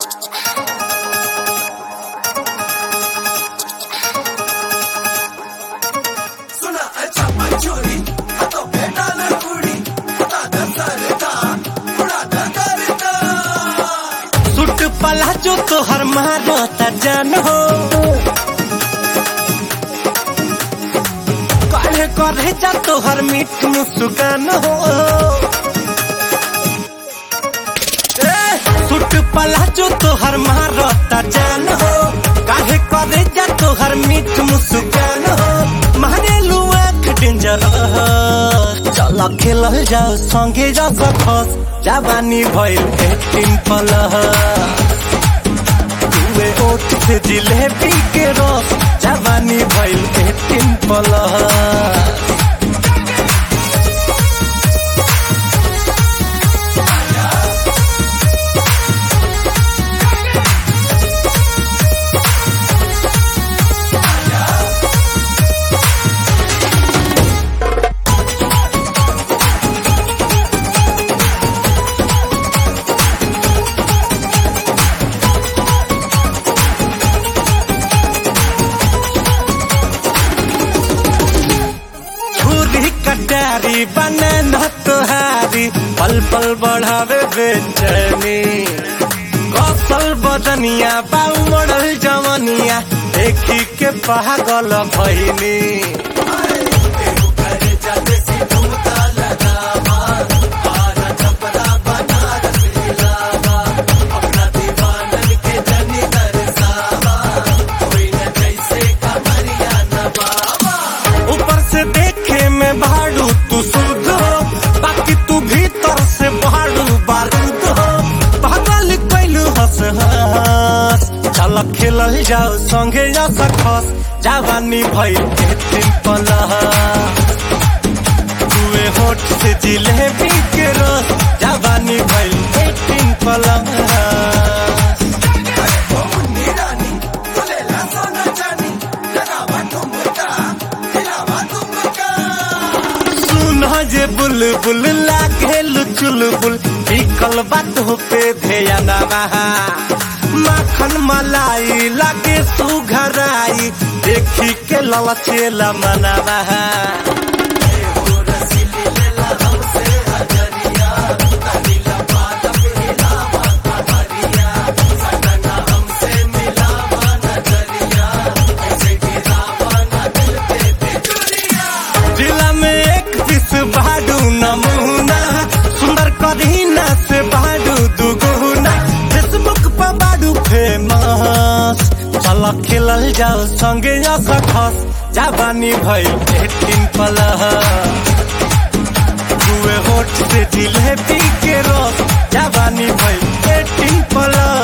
सुना अच्छा मंचूरी तो बेटा न कुड़ी दादा सरदा उड़ा करता सुट पला जो तोहर मारो त जान हो काहे करे जा तोहर मीठ मुस्कान हो ए, सुट पला जो तोहर मारो त जान हो काहे करे जा तोहर मीठ मुस्कान हो मारे लुआ डेंजर चल खेलल जाओ संगे जा सकस जवानी भइल एटीन पलह तुए ओठ से जिलेबी के रस जवानी भइल एटीन पलह छुरी कटारी बने न तुहारी पल पल बढ़ावे बेचैनी कौशल बदनिया बाऊ मॉडल जवनिया देखी के पागल भइनी करे जाते सी घूमता लगावा आरा छपरा बनारस इलावा अपना दीवानन के जनी दरसावा कोई न जैसे कमरिया नवावा ऊपर से देखे में भाड़ू तू शुद्ध हो बाकी तू भीतर से भाड़ू बारूद हो पागल कैलू हंस हंस चल खेलल जाओ संगे जा सकस जवानी भइल एटीन पलह तुए होठ से जिलेबी के रस जवानी भइल एटीन पलह रानी बोलेला सोना चानी लगावा ठुमका हिलावा ठुमका सुना जे बुलबुल लागे चुलबुल बिकल बात पे ध्यान बहा माखन मलाई लागे सुघराई देखी के ललचेला मनवा जिला में एक पीस बाडू नमूना सुंदर करीना से बाडू दुगुना फेसबुक पर बाडू फेमस चल खेलल जाओ संगे जा सकस जवानी भइल एटीन पलह दुए होठ से जिलेबी के रस जवानी भइल एटीन पलह